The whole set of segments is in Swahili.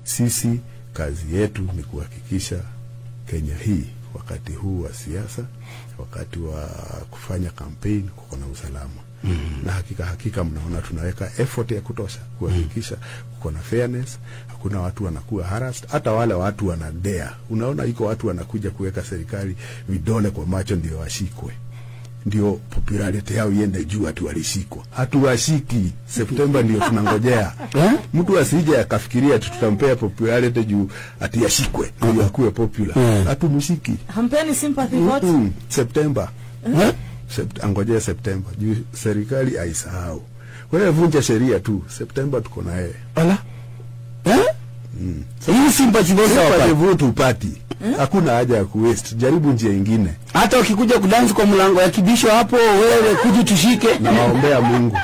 Sisi kazi yetu ni kuhakikisha Kenya hii wakati huu wa siasa, wakati wa kufanya kampeni, kuko na usalama mm. na hakika hakika, mnaona tunaweka effort ya kutosha kuhakikisha kuko na fairness, hakuna watu wanakuwa harassed, hata wale watu wanadea. Unaona, iko watu wanakuja kuweka serikali vidole kwa macho ndio washikwe ndio popularity yao iende juu, ati walishikwa. Hatuwashiki. Septemba ndio tunangojea mtu asije akafikiria ati tutampea popularity juu ati yashikwe ndio akuwe popular. Hatumshiki. Hampeni sympathy vote? Mm, Septemba Sept, angojea Septemba juu serikali aisahau. Wewe vunja sheria tu, Septemba tuko na yeye. Ala. Eh? Hii sympathy vote Sympathy hawapati. vote upati, hakuna haja ya kuwaste. Jaribu njia ingine, Hata ukikuja kudansi kwa mlango ya kibisho hapo, wewe kuji tushike. na waombea Mungu.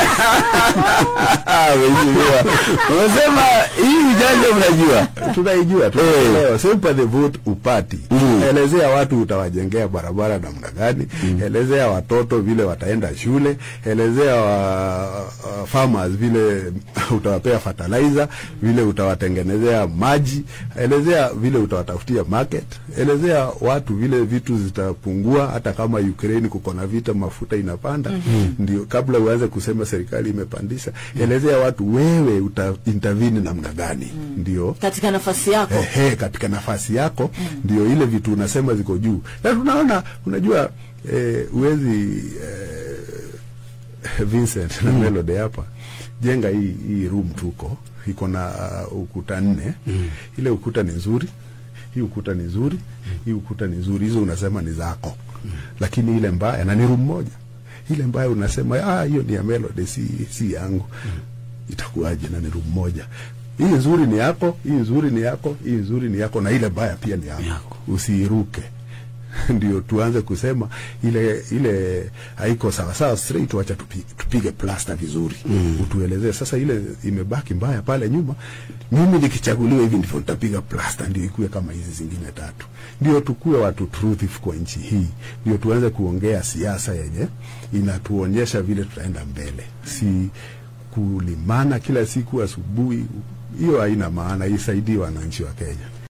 Mheshimiwa, unasema hii ujanja mnajua. tunaijua tunaelewa sympathy vote upati Mm. elezea watu utawajengea barabara namna gani elezea watoto vile wataenda shule elezea wa, uh, farmers vile utawapea fertilizer vile utawatengenezea maji elezea vile utawatafutia market elezea watu vile vitu zitapungua hata kama Ukraine kuko na vita mafuta inapanda ndio kabla uanze kusema serikali imepandisha elezea watu wewe uta intervene namna gani ndio Katika nafasi yako. ehe, katika nafasi yako ndio ile vitu unasema ziko juu, na tunaona unajua eh, uwezi eh, Vincent na Melody hapa jenga hii hii room tuko iko na uh, ukuta nne ile ukuta ni nzuri hii ukuta ni nzuri hii ukuta ni nzuri hizo unasema ni zako lakini ile mbaya na ni room moja ile mbaya unasema ah hiyo ni ya Melody si si yangu itakuwaje na ni room moja hii nzuri ni yako hii nzuri ni yako hii nzuri ni yako na ile mbaya pia ni yako, Yako. usiiruke ndio tuanze kusema ile ile haiko sawa sawa straight, wacha tupi, tupige plasta vizuri mm. Utuelezee sasa ile imebaki mbaya pale nyuma, mimi nikichaguliwa hivi ndivyo nitapiga plasta ndio ikuwe kama hizi zingine tatu, ndio tukuwe watu truthful kwa nchi hii, ndio tuanze kuongea siasa yenye inatuonyesha vile tutaenda mbele, si kulimana kila siku asubuhi. Hiyo haina maana, isaidii wananchi wa Kenya.